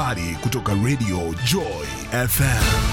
habari kutoka Radio Joy FM.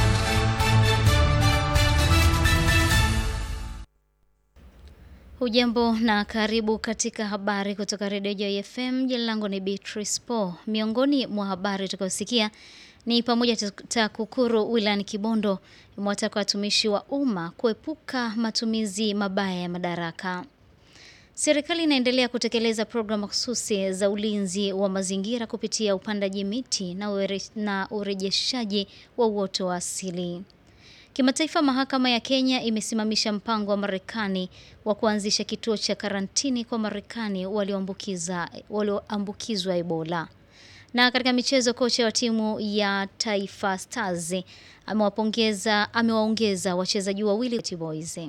Hujambo na karibu katika habari kutoka Radio Joy FM. Jina langu ni Beatrice Po. Miongoni mwa habari utakayosikia ni pamoja TAKUKURU wilayani Kibondo imewataka watumishi wa umma kuepuka matumizi mabaya ya madaraka. Serikali inaendelea kutekeleza programu mahususi za ulinzi wa mazingira kupitia upandaji miti na, ure, na urejeshaji wa uoto wa asili. Kimataifa, mahakama ya Kenya imesimamisha mpango wa Marekani wa kuanzisha kituo cha karantini kwa Marekani walioambukizwa walioambukizwa Ebola. Na katika michezo, kocha wa timu ya Taifa Stars amewapongeza amewaongeza wachezaji wawili Boys.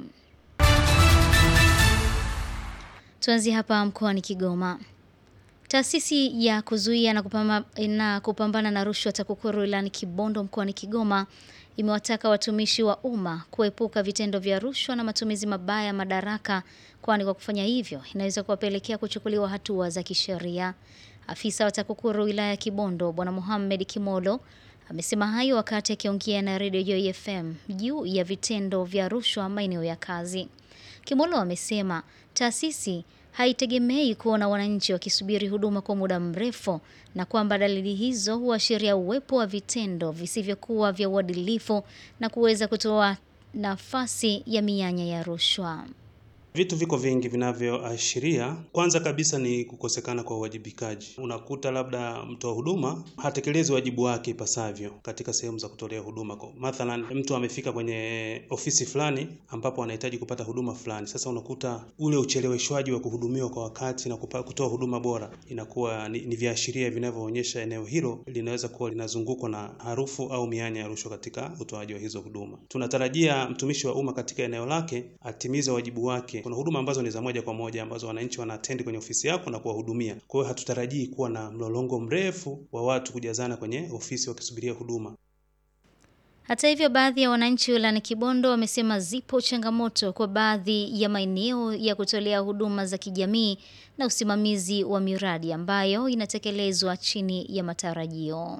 Tuanzie hapa mkoani Kigoma. Taasisi ya kuzuia na kupambana na, kupambana na rushwa TAKUKURU wilayani Kibondo mkoani Kigoma imewataka watumishi wa umma kuepuka vitendo vya rushwa na matumizi mabaya ya madaraka, kwani kwa kufanya hivyo inaweza kuwapelekea kuchukuliwa hatua za kisheria. Afisa wa TAKUKURU wilaya ya Kibondo Bwana Mohamed Kimolo amesema hayo wakati akiongea na Radio Joy FM juu ya vitendo vya rushwa maeneo ya kazi. Kimolo amesema taasisi haitegemei kuona wananchi wakisubiri huduma kwa muda mrefu na kwamba dalili hizo huashiria uwepo wa vitendo visivyokuwa vya uadilifu na kuweza kutoa nafasi ya mianya ya rushwa. Vitu viko vingi vinavyoashiria. Kwanza kabisa ni kukosekana kwa uwajibikaji. Unakuta labda mtoa huduma hatekelezi wajibu wake ipasavyo katika sehemu za kutolea huduma. Mathalan, mtu amefika kwenye ofisi fulani ambapo anahitaji kupata huduma fulani. Sasa unakuta ule ucheleweshwaji wa kuhudumiwa kwa wakati na kutoa huduma bora inakuwa ni, ni viashiria vinavyoonyesha eneo hilo linaweza kuwa linazungukwa na harufu au mianya ya rushwa katika utoaji wa hizo huduma. Tunatarajia mtumishi wa umma katika eneo lake atimize wajibu wake kuna huduma ambazo ni za moja kwa moja ambazo wananchi wanaatendi kwenye ofisi yako na kuwahudumia. Kwa hiyo hatutarajii kuwa na mlolongo mrefu wa watu kujazana kwenye ofisi wakisubiria huduma. Hata hivyo, baadhi ya wananchi wilayani Kibondo wamesema zipo changamoto kwa baadhi ya maeneo ya kutolea huduma za kijamii na usimamizi wa miradi ambayo inatekelezwa chini ya matarajio.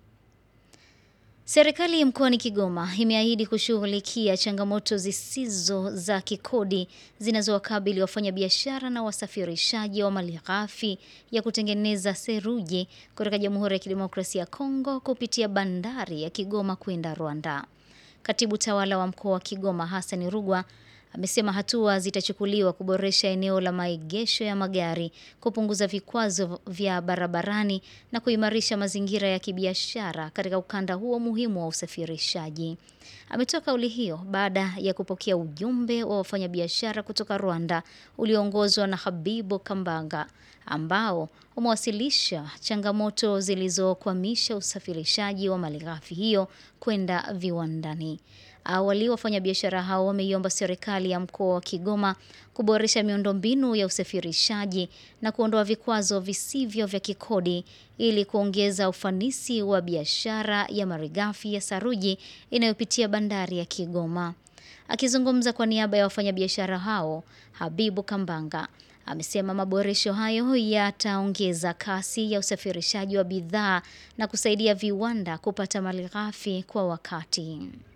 Serikali mkoani Kigoma imeahidi kushughulikia changamoto zisizo za kikodi zinazowakabili wafanyabiashara na wasafirishaji wa malighafi ya kutengeneza seruji kutoka Jamhuri ya Kidemokrasia ya Kongo kupitia bandari ya Kigoma kwenda Rwanda. Katibu tawala wa mkoa wa Kigoma Hassan Rugwa amesema hatua zitachukuliwa kuboresha eneo la maegesho ya magari, kupunguza vikwazo vya barabarani na kuimarisha mazingira ya kibiashara katika ukanda huo muhimu wa usafirishaji. Ametoa kauli hiyo baada ya kupokea ujumbe wa wafanyabiashara kutoka Rwanda ulioongozwa na Habibu Kambanga ambao umewasilisha changamoto zilizokwamisha usafirishaji wa malighafi hiyo kwenda viwandani. Awali wafanyabiashara hao wameiomba serikali ya mkoa wa Kigoma kuboresha miundombinu ya usafirishaji na kuondoa vikwazo visivyo vya kikodi ili kuongeza ufanisi wa biashara ya malighafi ya saruji inayopitia bandari ya Kigoma. Akizungumza kwa niaba ya wafanyabiashara hao, Habibu Kambanga amesema maboresho hayo yataongeza kasi ya usafirishaji wa bidhaa na kusaidia viwanda kupata malighafi kwa wakati.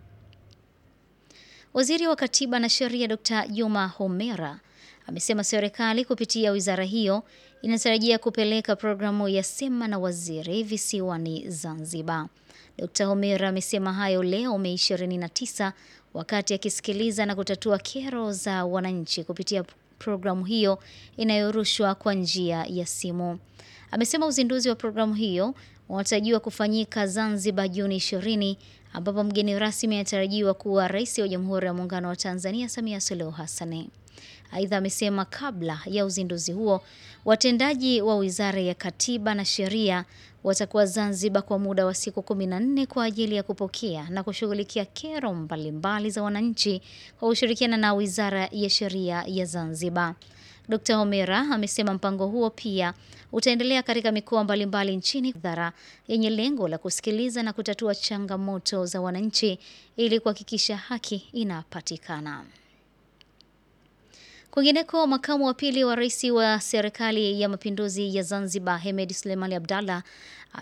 Waziri wa Katiba na Sheria Dr. Juma Homera amesema serikali kupitia wizara hiyo inatarajia kupeleka programu ya Sema na Waziri visiwani Zanzibar. Dr. Homera amesema hayo leo Mei 29 wakati akisikiliza na kutatua kero za wananchi kupitia programu hiyo inayorushwa kwa njia ya simu. Amesema uzinduzi wa programu hiyo unatarajiwa kufanyika Zanzibar Juni 20 ambapo mgeni rasmi anatarajiwa kuwa Rais wa Jamhuri ya Muungano wa Tanzania Samia Suluhu Hassan. Aidha, amesema kabla ya uzinduzi huo, watendaji wa Wizara ya Katiba na Sheria watakuwa Zanzibar kwa muda wa siku 14 kwa ajili ya kupokea na kushughulikia kero mbalimbali za wananchi kwa kushirikiana na Wizara ya Sheria ya Zanzibar. Dkt. Homera amesema mpango huo pia utaendelea katika mikoa mbalimbali nchini dhara yenye lengo la kusikiliza na kutatua changamoto za wananchi ili kuhakikisha haki inapatikana. Kwingineko, makamu wa pili wa rais wa serikali ya mapinduzi ya Zanzibar Hemed Suleimani Abdallah